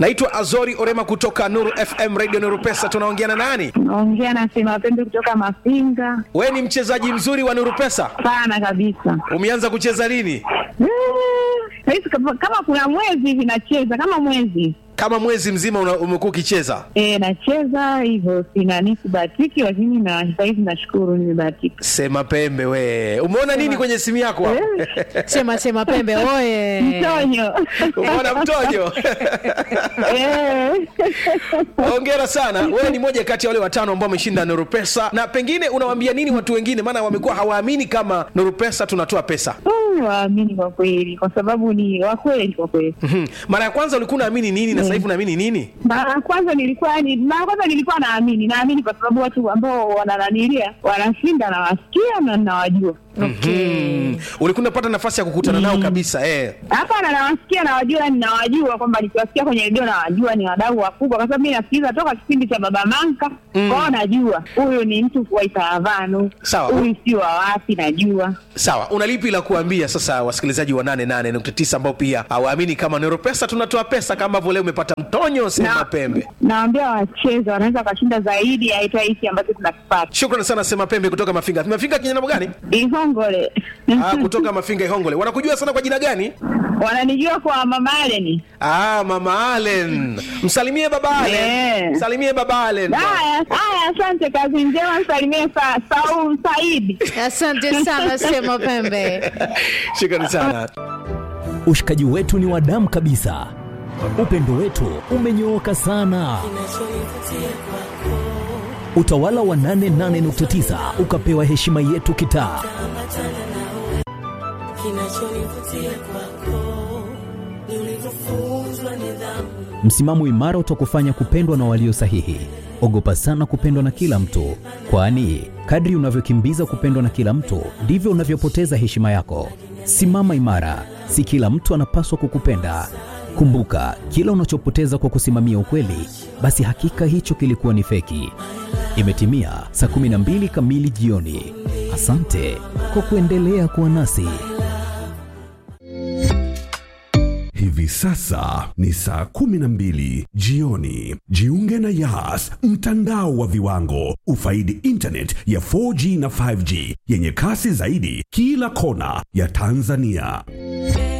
naitwa azori orema kutoka nuru fm radio nuru pesa tunaongea na nani Naongea na Sema Pembe kutoka Mafinga. we ni mchezaji mzuri wa nuru pesa Sana kabisa. umeanza kucheza lini Eh, Saizi kama kama kuna mwezi hivi nacheza kama mwezi kama mwezi mzima una- umekuwa ukicheza e, nacheza hivyo, sina nisibahatiki, lakini na sahizi nashukuru nimebahatika. sema pembe we umeona nini kwenye simu yako hapo? Sema sema pembe oye. Mtonyo umeona mtojo Eh. hongera sana wewe ni moja kati ya wale watano ambao wameshinda nuru pesa na pengine unawaambia nini watu wengine maana wamekuwa hawaamini kama nuru pesa tunatoa pesa Mm, waamini kwa kweli, kwa sababu ni wakweli kwa kweli. Mhm. mara ya kwanza ulikuwa unaamini nini na sasa hivi unaamini nini Mara ya kwanza nilikuwa ni mara ya kwanza nilikuwa naamini, naamini kwa sababu watu ambao wanananilia wanashinda, nawasikia na nawajua. Mm. ulikuwa unapata nafasi ya kukutana nao kabisa eh. Hapana, nawasikia nawajua, ninawajua kwamba nikiwasikia kwenye redio nawajua ni wadau wakubwa, kwa sababu mi nasikiliza toka kipindi cha Baba Manka mm. kwao, najua huyu ni mtu wa Itaravanu, Sawa. huyu si wa wapi, najua sawa una lipi la kuambia sasa wasikilizaji wa 88.9 ambao pia hawaamini kama nero pesa tunatoa pesa kama ambavyo leo umepata mtonyo sema Na- pembe Naambia wacheza wanaweza wakashinda zaidi ya hata hiki ambacho tunakipata. shukrani sana sema pembe kutoka mafinga mafinga kinyana gani Ihongole ah, kutoka mafinga ihongole wanakujua sana kwa jina gani wananijua kwa Mama Aleni. ah, mama alen msalimie baba alen Yeah. msalimie baba alen Haya, haya, asante, kazi njema, msalimie sa, Saul Saidi. Asante sana sema pembe. shukrani sana Ushikaji wetu ni wa damu kabisa, upendo wetu umenyooka sana. Utawala wa 88.9 ukapewa heshima yetu kitaa. Msimamo imara utakufanya kupendwa na walio sahihi. Ogopa sana kupendwa na kila mtu, kwani kadri unavyokimbiza kupendwa na kila mtu ndivyo unavyopoteza heshima yako. Simama imara, si kila mtu anapaswa kukupenda. Kumbuka, kila unachopoteza kwa kusimamia ukweli, basi hakika hicho kilikuwa ni feki. Imetimia saa 12 kamili jioni. Asante kwa kuendelea kuwa nasi. Hivi sasa ni saa kumi na mbili jioni. Jiunge na Yas, mtandao wa viwango. Ufaidi internet ya 4G na 5G yenye kasi zaidi kila kona ya Tanzania.